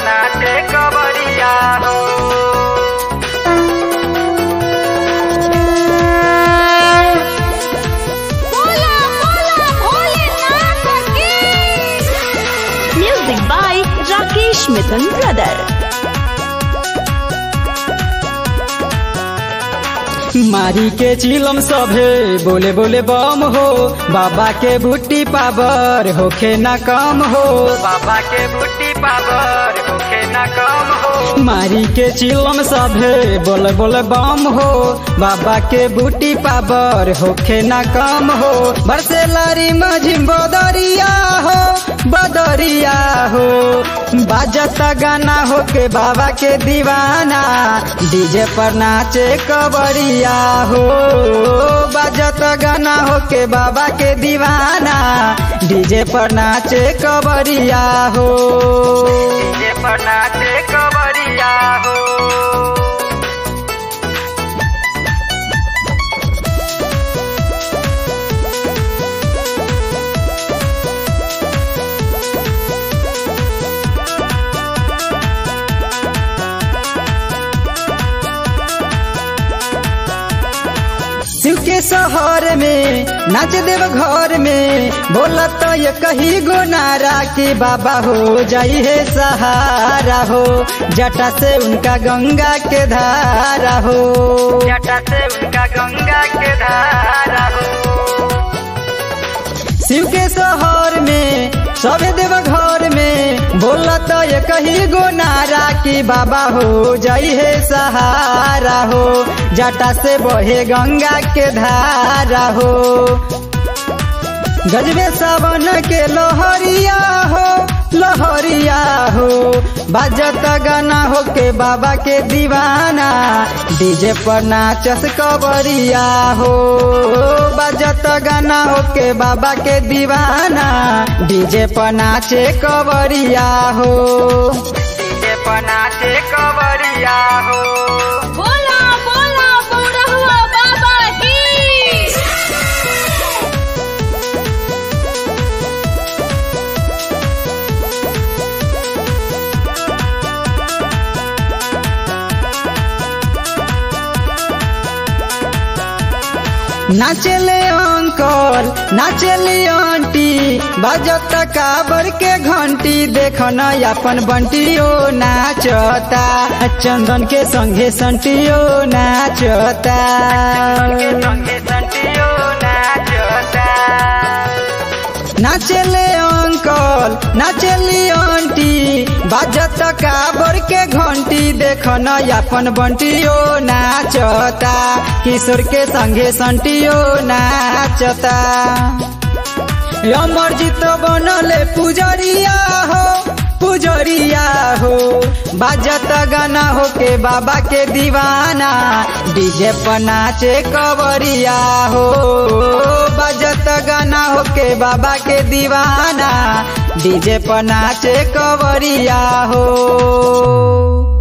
नाचे कवरिया हो बोला बोला भोलेनाथ की Music by Rakesh Mithun Brother. मारी के चिलम सभे बोले बोले बम हो बाबा के बूटी पावर होखे ना कम हो बाबा के बूटी पावर होखे न कम हो मारी के चिलम सभे बोले बोले बम हो बाबा के बूटी पावर होखे ना कम हो बरसे लारी मझिम बदरिया हो बदरिया हो बाजत गाना हो के बाबा के दीवाना डीजे पर नाचे कबरिया हो बाजत गाना हो के बाबा के दीवाना डीजे पर नाचे कबरिया हो डीजे पर नाचे कवरिया हो शिव के शहर में नाच देव घर में बोला तो ये कही गो नारा कि बाबा हो जाई है सहारा हो जटा से उनका गंगा के धारा हो जटा से उनका गंगा के धारा हो शिव के शहर में सबे देव घर में बोला तो ये कही गो नारा कि बाबा हो जाई है सहारा हो जटा से बहे गंगा के धारा हो गजबे सावन के लोहरिया हो लोहरिया हो बाजत गाना हो के बाबा के दीवाना डीजे पर नाचस कबरिया हो बाजत गाना हो के बाबा के दीवाना डीजे पर नाचे कबरिया हो डीजे पर नाचे कवरिया हो बोला बोला बौरहुआ बाबा की नाचले अंकल नाचले आंटी बाजत काबर के घंटी देखन अपन बंटियो नाचता चंदन के संगे संटियो नाचता के संगे संटियो नाचता नाचले अंकल नाचली आंटी बाजत काबर के घंटी देखन अपन बंटियो नाचता किशोर के संगे संटियो नाचता अमरजीत बनले पुजरिया हो पुजरिया हो बाजत गाना हो के बाबा के दीवाना डीजे पर नाचे कवरिया हो बाजत गाना हो के बाबा के दीवाना डीजे पर नाचे कवरिया हो